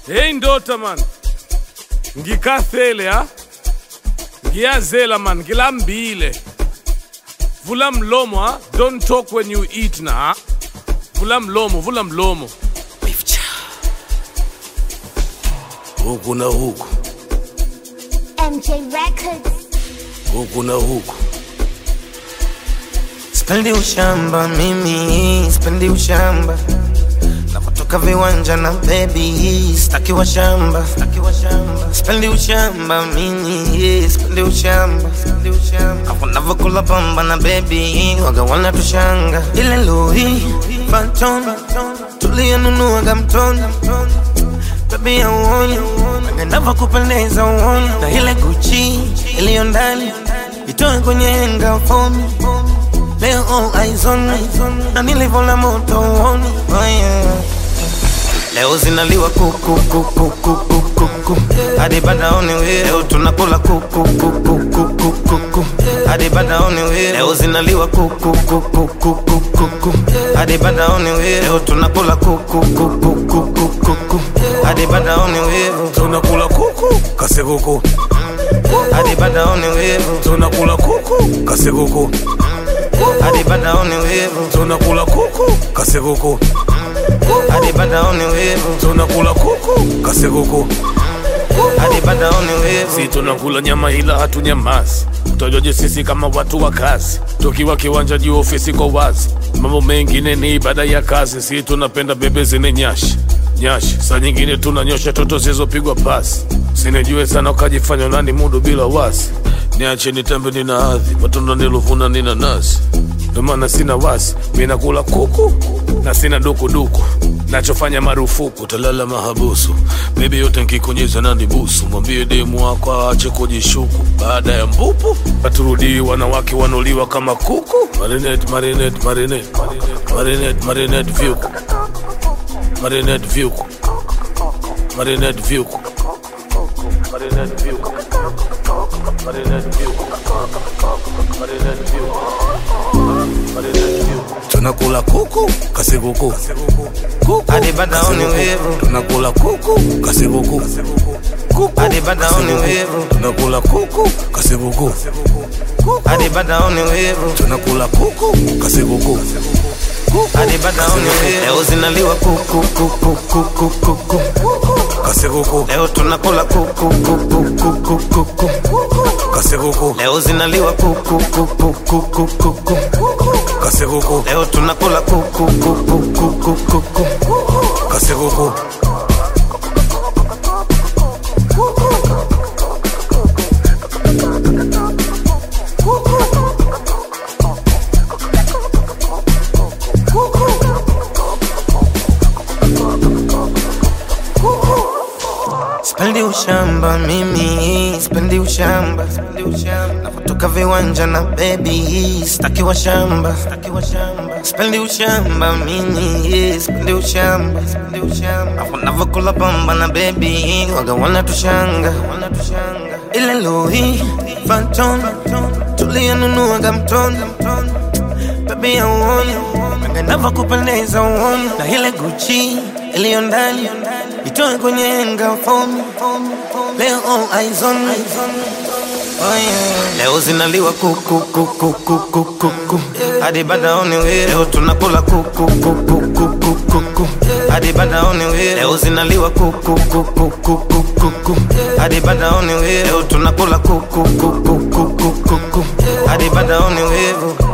Hey ndota man. Ngikathele ha. Ngiyazela man, ngilambile. Vula mlomo ha. Don't talk when you eat na ha. Vula mlomo, vula mlomo. Huku na huku, MJ Records. huku na huku. Spendi ushamba mimi, spendi ushamba na kutoka viwanja na baby, staki wa shamba, staki wa shamba. Spendi ushamba mimi, spendi ushamba, spendi ushamba. Hapo navokula pamba na baby, waga wana tushanga. Ile Louis Vuitton tuliyonunuaga mtoni, baby ya uoni ngendava kupendeza uoni, na ile Gucci iliyo ndani itoe kwenye henga fomi Leo all eyes on me Na nilivyola moto uoni oh yeah. Leo zinaliwa kuku kuku kuku kuku hadi badaoni we leo tunakula kuku kuku kuku kuku hadi badaoni we leo zinaliwa kuku kuku kuku kuku hadi badaoni we leo tunakula kuku kuku kuku kuku hadi badaoni we Tunakula kuku, kasekuku. hadi badaoni we Tunakula kuku, kasekuku. hadi badaoni we Tunakula kuku, kasekuku. hadi badaoni we Tunakula kuku, kasekuku. hadi badaoni we Si tunakula nyama ila hatunyamazi. Utajoje sisi kama watu wa kazi, tukiwa kiwanja juu ofisi kwa wazi. Mambo mengine ni ibada ya kazi, si tunapenda bebe zine nyashi nyashi. Saa nyingine tunanyosha toto zilizopigwa pasi, sinijue sana ukajifanya nani mudu bila wasi. Niache nitembe, nina hadhi, matunda niluvuna nina nazi, ndio maana sina wasi. Mimi nakula kuku na sina dukuduku nachofanya marufuku talala mahabusu bebi yote nkikunyeza nani busu mwambie demu wako aache kujishuku baada ya mbupu paturudii wanawake wanuliwa kama kuku marinet marinet marinet marinet marinet vyuku marinet vyuku marinet vyuku marinet vyuku marinet vyuku marinet vyuku marinet vyuku tunakula kuku kasikuku kuku hadi badaoni we tunakula kuku kasikuku kuku hadi badaoni we tunakula kuku kasikuku hadi badaoni we tunakula kuku kasikuku hadi badaoni we leo zinaliwa kuku kuku kuku kuku kasikuku leo tunakula kuku kuku kuku kuku kasikuku leo zinaliwa kuku kuku kuku kuku kasikuku leo tunakula kuku kuku kuku kuku kasikuku Spendi ushamba mimi, spendi ushamba, spendi ushamba. Na kutoka viwanja na baby, staki wa shamba, staki wa shamba. Spendi ushamba mimi, spendi ushamba, spendi ushamba. Hapo navokula pamba na baby, waga wana tushanga, wana tushanga. Ile Louis Vuitton, tuliyonunuaga mtoni, baby ya uoni, ngendava kupendeza uoni. Na ile Gucci iliyo ndani itoe kwenye henga fomi leo all eyes on me Oh yeah. Leo zinaliwa kuku kuku kuku kuku hadi badaoni we leo tunakula kuku kuku kuku kuku hadi badaoni we leo zinaliwa kuku kuku kuku kuku hadi badaoni we leo tunakula kuku kuku kuku kuku hadi badaoni we